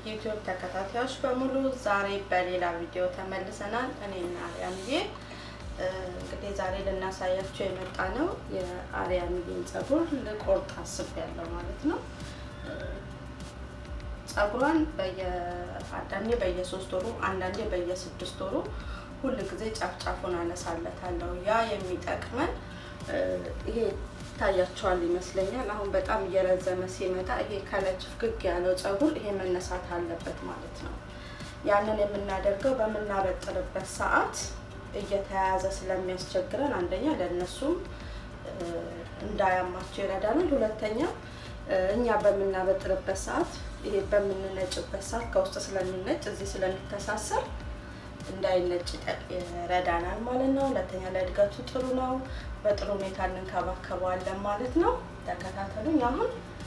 ዩቲዩብ ተከታታዮች በሙሉ ዛሬ በሌላ ቪዲዮ ተመልሰናል። እኔና አርያምዬ እንግዲህ ዛሬ ልናሳያቸው የመጣ ነው የአርያምዬን ፀጉር ልቆርጥ አስቤያለሁ ማለት ነው። ፀጉሯን አንዳንዴ በየሶስት ወሩ አንዳንዴ በየስድስት ወሩ ሁል ጊዜ ጫፍ ጫፉን አነሳለታለሁ። ያ የሚጠቅመን ይሄ ይታያቸዋል ይመስለኛል። አሁን በጣም እየረዘመ ሲመጣ ይሄ ከላይ ችፍግግ ያለው ፀጉር ይሄ መነሳት አለበት ማለት ነው። ያንን የምናደርገው በምናበጥርበት ሰዓት እየተያያዘ ስለሚያስቸግረን አንደኛ ለእነሱም እንዳያማቸው ይረዳናል። ሁለተኛ እኛ በምናበጥርበት ሰዓት ይሄ በምንነጭበት ሰዓት ከውስጥ ስለሚነጭ እዚህ ስለሚተሳሰር እንዳይነጭ ይረዳናል ማለት ነው። ሁለተኛ ለእድገቱ ጥሩ ነው። በጥሩ ሁኔታ እንንከባከበዋለን ማለት ነው። ተከታተሉኝ። አሁን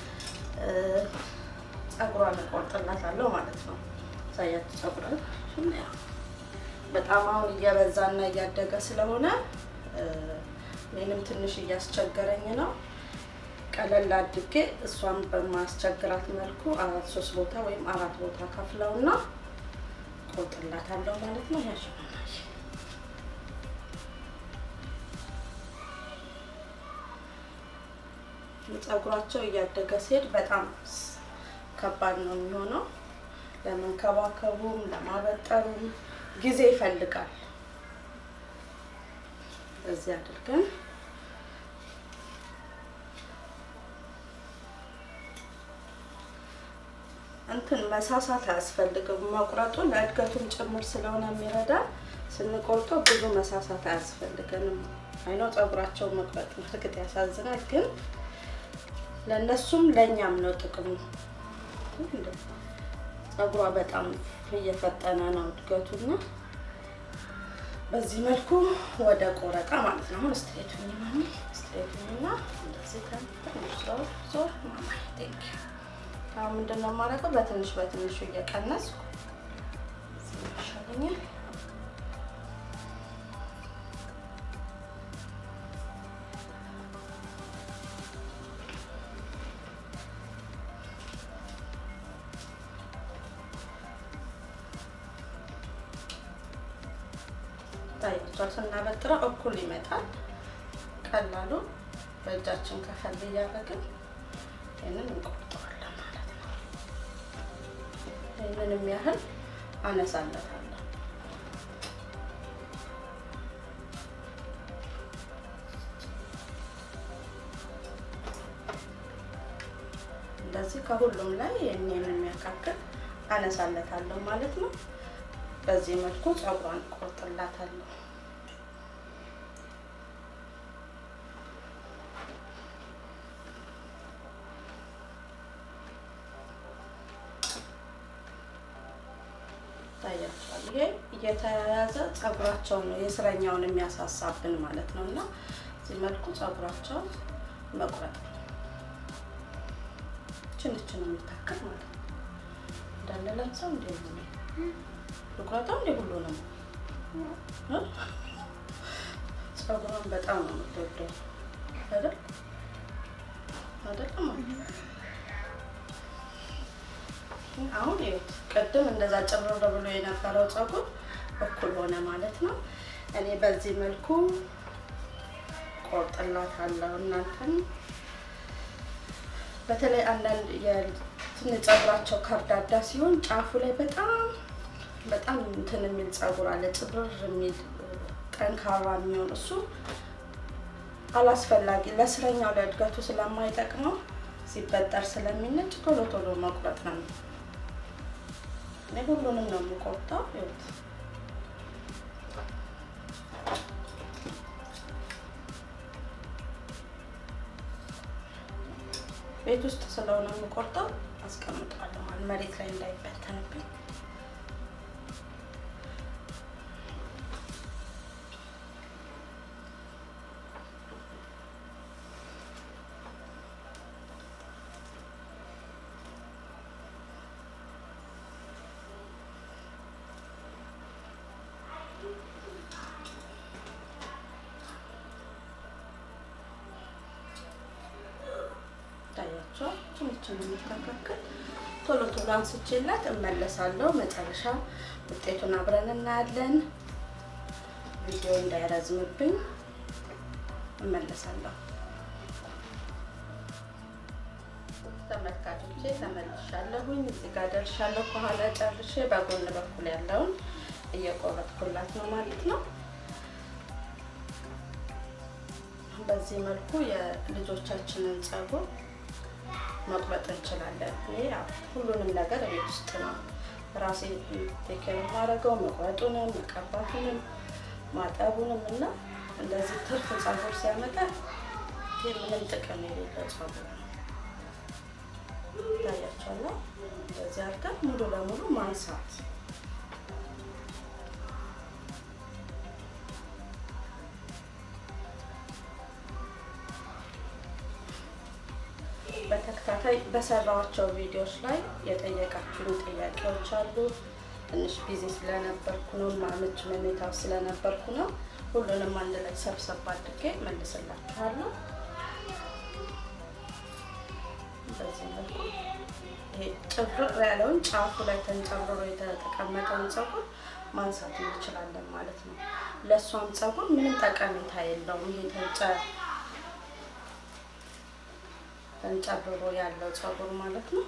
ፀጉሯን እቆርጥላታለሁ ማለት ነው። ሳያችሁ ፀጉሯን በጣም አሁን እየበዛና እያደገ ስለሆነ እኔንም ትንሽ እያስቸገረኝ ነው። ቀለል አድርጌ እሷን በማስቸግራት መልኩ አራት ሶስት ቦታ ወይም አራት ቦታ ከፍለውና ቆርጥላታለሁ ማለት ነው። ያሽ ፀጉራቸው እያደገ ሲሄድ በጣም ከባድ ነው የሚሆነው። ለመንከባከቡም ለማበጠሩም ጊዜ ይፈልጋል። በዚህ አድርገን እንትን መሳሳት አያስፈልግም። መቁረጡ ለእድገቱም ጭምር ስለሆነ የሚረዳ ስንቆርጠው ብዙ መሳሳት አያስፈልገንም። አይነው ፀጉራቸው መቁረጥ እርግጥ ያሳዝናል፣ ግን ለእነሱም ለእኛም ነው ጥቅሙ። ፀጉሯ በጣም እየፈጠነ ነው እድገቱና በዚህ መልኩ ወደ ቆረጣ ማለት ነው። አሁን ስትሬቱኝ ማሚ ስትሬቱኝና እንደዚህ ትንሽ ዞር ዞር ማማ ቴንክ ዩ አሁን ምንድን ነው የማደርገው? በትንሽ በትንሹ እየቀነስኩ ይሻለኛል። ታያቸዋል። ስናበጥረው እኩል ይመጣል። ቀላሉ በእጃችን ከፈል እያደረግን ይህንን እንቆርጠዋለን ማለት ነው። ይህንንም ያህል አነሳለታለሁ። እንደዚህ ከሁሉም ላይ ይህንን የሚያካክል አነሳለታለሁ ማለት ነው። በዚህ መልኩ ፀጉሯን ቆርጥላታለሁ። ይታያቸዋል። ይሄ እየተያያዘ ፀጉራቸውን ነው የስረኛውን የሚያሳሳብን ማለት ነው። እና እዚህ መልኩ ፀጉራቸውን መቁረጥ ችንች ነው የሚታከል ማለት ነው። እንዳለላቸው እንደ ልቁረጠው እንደ ሁሉ ነው። ፀጉሯን በጣም ነው የምትወደው አይደል? አይደለም አሁን ይኸውት ቅድም እንደዛ ጭርር ብሎ የነበረው ፀጉር እኩል ሆነ ማለት ነው። እኔ በዚህ መልኩ ቆርጥላታለሁ። እናንተም በተለይ አንዳንድ የትን ፀጉራቸው ከርዳዳ ሲሆን ጫፉ ላይ በጣም በጣም እንትን የሚል ፀጉር አለ፣ ጭብር የሚል ጠንካራ የሚሆን እሱ አላስፈላጊ ለስረኛው ለእድገቱ ስለማይጠቅመው ሲበጠር ስለሚነጭ ቶሎ ቶሎ መቁረጥ ነው። እኔ ሁሉንም ነው የምቆርጠው። ይኸውት ቤት ውስጥ ስለሆነ የምቆርጠው አስቀምጠዋለሁ ማለት መሬት ላይ እንዳይበተንብኝ። ታያቸው ችንችን የሚተካከል ቶሎ ቶሎ አንስቼላት እመለሳለሁ። መጨረሻ ውጤቱን አብረን እናያለን። ቪዲዮ እንዳይረዝምብኝ እመለሳለሁ። ተመልካቾቼ ተመልሻለሁኝ። እዚህ ጋር ደርሻለሁ። ከኋላ ጨርሼ በጎን በኩል ያለውን እየቆረጥኩላት ነው ማለት ነው። በዚህ መልኩ የልጆቻችንን ፀጉር መቁረጥ እንችላለን። እኔ ሁሉንም ነገር ቤት ውስጥ ነው ራሴ ቴክር የማደርገው መቁረጡንም፣ መቀባቱንም፣ ማጠቡንም እና እንደዚህ ትርፍ ፀጉር ሲያመጣ ምንም ጥቅም የሌለው ፀጉር ነው። ታያቸዋለሁ። እንደዚህ አድርገን ሙሉ ለሙሉ ማንሳት በተከታታይ በሰራኋቸው ቪዲዮዎች ላይ የጠየቃችሁን ጥያቄዎች አሉ። ትንሽ ቢዚ ስለነበርኩ ነው፣ ማምች መኔታው ስለነበርኩ ነው። ሁሉንም አንድ ላይ ሰብሰብ አድርጌ መልስላችኋለሁ። በዚህ መልኩ ይሄ ጭብርር ያለውን ጫፉ ላይ ተንጨብርሮ የተቀመጠውን ፀጉር ማንሳት እንችላለን ማለት ነው። ለእሷም ፀጉር ምንም ጠቀሜታ የለውም። ይሄ ተንጨ ተንጨብሮ ያለው ፀጉር ማለት ነው።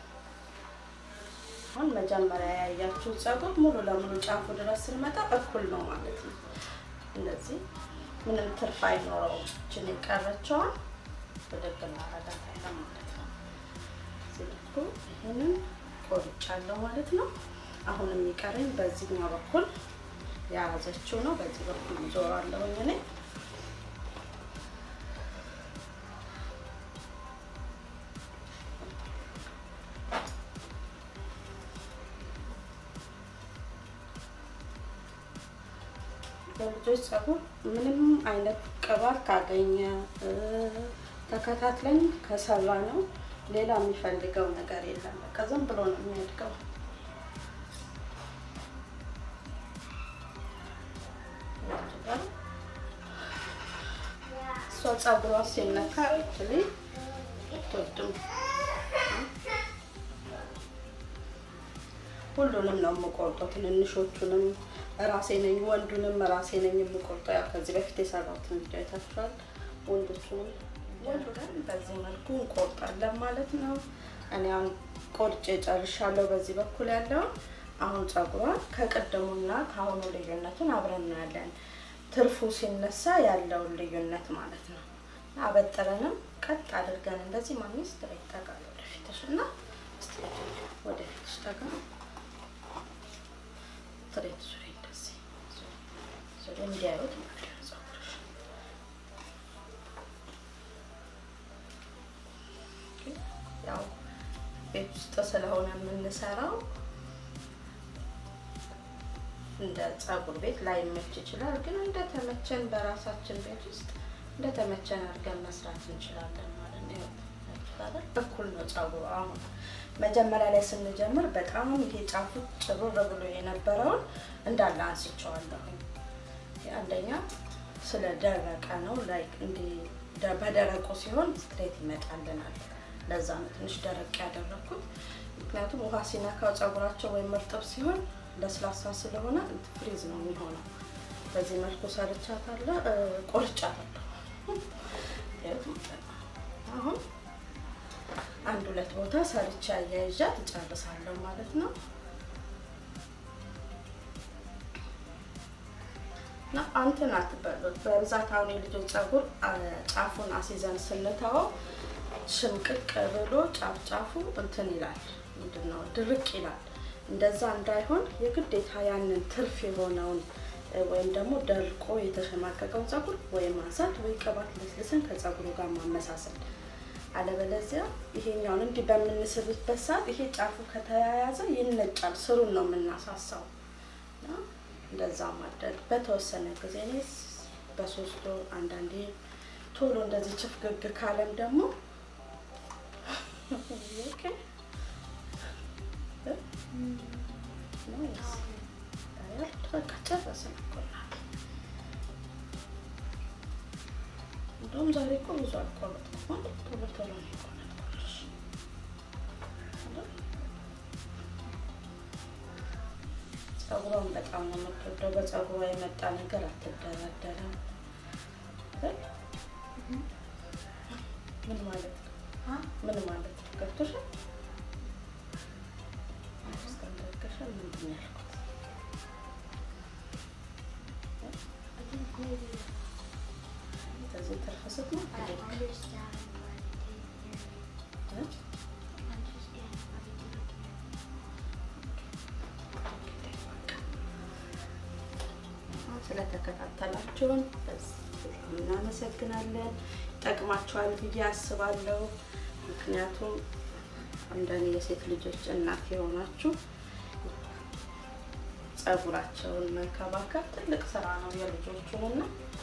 አሁን መጀመሪያ ያያችሁ ፀጉር ሙሉ ለሙሉ ጫፉ ድረስ ስንመጣ እኩል ነው ማለት ነው። እንደዚህ ምንም ትርፍ አይኖረውም። እችን የቀረችዋን ብድግ እናረጋታለን ማለት ነው። ሲልኩ ይህንን ቆርጫለሁ ማለት ነው። አሁን የሚቀረኝ በዚህኛው በኩል የያዘችው ነው። በዚህ በኩል ዞራለሁኝ እኔ በልጆች ፀጉር ምንም አይነት ቅባት ካገኘ ተከታትለን ከሰራ ነው ሌላ የሚፈልገው ነገር የለም። በቃ ዝም ብሎ ነው የሚያድገው። እሷ ፀጉሯ ሲነካ ል ትወድም ሁሉንም ነው የምቆርጠው። ትንንሾቹንም ራሴ ነኝ፣ ወንዱንም ራሴ ነኝ የምቆርጠው። ያው ከዚህ በፊት የሰራሁትን ቪዲዮ አይታችኋል። ወንዶቹንም ወንዱንም በዚህ መልኩ እንቆርጣለን ማለት ነው። እኔ አሁን ቆርጬ ጨርሻለሁ። በዚህ በኩል ያለውን አሁን ፀጉሯን ከቅድሙና ከአሁኑ ልዩነቱን አብረን እናያለን። ትርፉ ሲነሳ ያለውን ልዩነት ማለት ነው። አበጥረንም ቀጥ አድርገን እንደዚህ ማግኘት ስትሬት ጠጋ ወደፊትሽ እና ስትሬት ወደፊትሽ ጠጋ ስትሬት ዙሪ እንደዚህ ዙሪ እንዲያዩት ማለት ነው ፀጉርሽ ያው ቤት ውስጥ ስለሆነ የምንሰራው እንደ ፀጉር ቤት ላይመች ይችላል። ግን እንደተመቸን በራሳችን ቤት ውስጥ እንደተመቸን አድርገን መስራት እንችላለን ማለት ነው። እኩል ነው ፀጉሩ። አሁን መጀመሪያ ላይ ስንጀምር በጣም ይሄ ጫፉ ጭሩር ብሎ የነበረውን እንዳለ አንስቼዋለሁኝ። አንደኛ ስለደረቀ ነው። ላይክ እንዲህ በደረቁ ሲሆን ስትሬት ይመጣልናል። ለዛ ነው ትንሽ ደረቅ ያደረኩት። ምክንያቱም ውሃ ሲነካው ፀጉራቸው ወይም እርጥብ ሲሆን ለስላሳ ስለሆነ ፍሪዝ ነው የሚሆነው። በዚህ መልኩ ሰርቻታለሁ፣ ቆርጫታለሁ። አሁን አንድ ሁለት ቦታ ሰርቻ አያይዣት እጨርሳለሁ ማለት ነው። እና አንትን አትበሉት በብዛት አሁን የልጆች ፀጉር ጫፉን አሲዘን ስንተወው ሽምቅቅ ብሎ ጫፍ ጫፉ እንትን ይላል፣ ምንድን ነው ድርቅ ይላል። እንደዛ እንዳይሆን የግዴታ ያንን ትርፍ የሆነውን ወይም ደግሞ ደርቆ የተሸማቀቀውን ፀጉር ወይ ማንሳት ወይ ቅባት ለስልስን ከፀጉሩ ጋር ማመሳሰል። አለበለዚያ ይሄኛውን እንዲህ በምንስብበት ሰዓት ይሄ ጫፉ ከተያያዘ ይነጫል። ስሩን ነው የምናሳሳው። እንደዛ ማድረግ በተወሰነ ጊዜ እኔ በሶስት ወር አንዳንዴ ቶሎ እንደዚህ ችፍግግ ካለም ደግሞ እንደውም ዛሬ እኮ ብዙ አልቆረጥኩም። ቶሎ ቶሎ ነው የቆረጥኩልሽ። ፀጉሯን በጣም ነው የምትወደው። በፀጉሯ የመጣ ነገር አትደራደርም። ምን ማለት ነው? ምን ማለት ነው? ገብቶሻል? እስከንደርገሻል ምንድን ነው ያልኩት? ከዚህ ትርፍ ስትሞት ስለተከታተላችሁን እናመሰግናለን። ይጠቅማችኋል ብዬ አስባለሁ። ምክንያቱም እንደኔ የሴት ልጆች እናት የሆናችሁ ፀጉራቸውን መንከባከብ ትልቅ ስራ ነው የልጆቹንና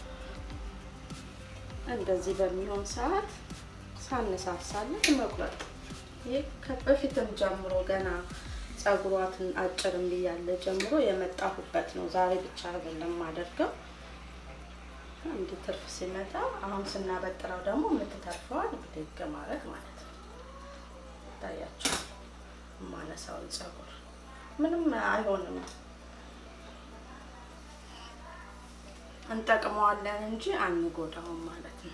እንደዚህ በሚሆን ሰዓት ሳነሳሳለት መቁረጥ ይህ በፊትም ጀምሮ ገና ፀጉሯትን አጭርም ብያለ ጀምሮ የመጣሁበት ነው። ዛሬ ብቻ አይደለም አደርገው እንዲህ ትርፍ ሲመጣ አሁን ስናበጥረው ደግሞ የምትተርፈዋል ብድግ ማለት ማለት ነው። ታያቸው ማነሳውን ፀጉር ምንም አይሆንም። እንጠቅመዋለን እንጂ አንጎዳውም ማለት ነው።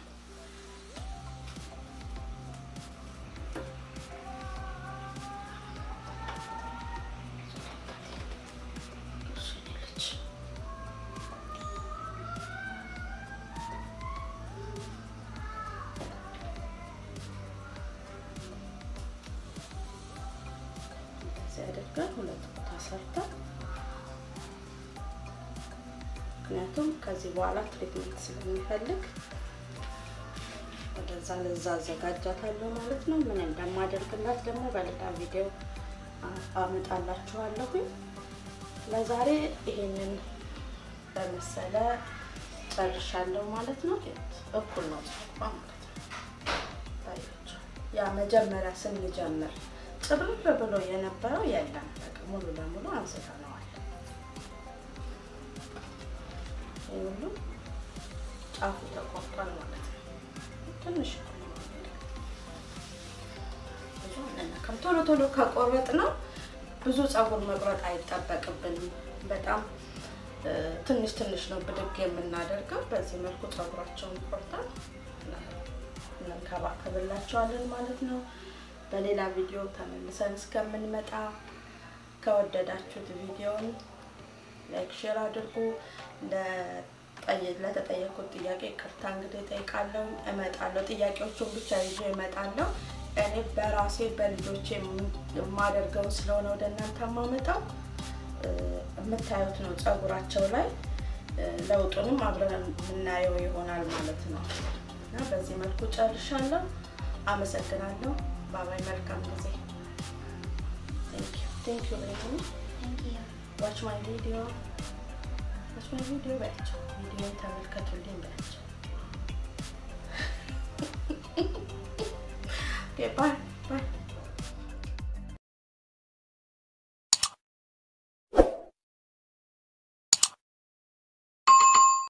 አድርገን ሁለት ቦታ ሰርተን ምክንያቱም ከዚህ በኋላ ትሪትመንት ስለሚፈልግ ወደዛ ለዛ አዘጋጃታለሁ ማለት ነው። ምን እንደማደርግላት ደግሞ በሌላ ቪዲዮ አመጣላችኋለሁኝ። ለዛሬ ይሄንን በመሰለ ጨርሻለሁ ማለት ነው። እኩል ነው ጸጉሯ ማለት ነው። ታያቸው ያ መጀመሪያ ስንጀምር ጭብርር ብሎ የነበረው የለም። በቃ ሙሉ ለሙሉ አንስተነዋል። ይህ ሁሉ ጫፉ ተቆርጧል ማለት ነው። ትንሽ ብዙ አንነካም። ቶሎ ቶሎ ከቆረጥ ነው ብዙ ፀጉር መቁረጥ አይጠበቅብንም። በጣም ትንሽ ትንሽ ነው ብድግ የምናደርገው። በዚህ መልኩ ፀጉራቸውን ቆርጠን እንንከባከብላቸዋለን ማለት ነው። በሌላ ቪዲዮ ተመልሰን እስከምንመጣ ከወደዳችሁት ቪዲዮን ላይክ፣ ሼር አድርጉ። ለተጠየቁት ጥያቄ ቅርታ እንግዲህ እጠይቃለሁ፣ እመጣለሁ። ጥያቄዎቹን ብቻ ይዞ እመጣለሁ። እኔ በራሴ በልጆቼ የማደርገውን ስለሆነ ወደ እናንተ የማመጣው የምታዩት ነው። ፀጉራቸው ላይ ለውጡንም አብረን የምናየው ይሆናል ማለት ነው እና በዚህ መልኩ ጨርሻለሁ። አመሰግናለሁ። ባባይ መልካም ጊዜ። ቴንክ ዩ ዩ ዋች ማይ ቪዲዮ ዋች ማይ ቪዲዮ በያቸው። ቪዲዮ ተመልከቱልኝ በያቸው። ባይ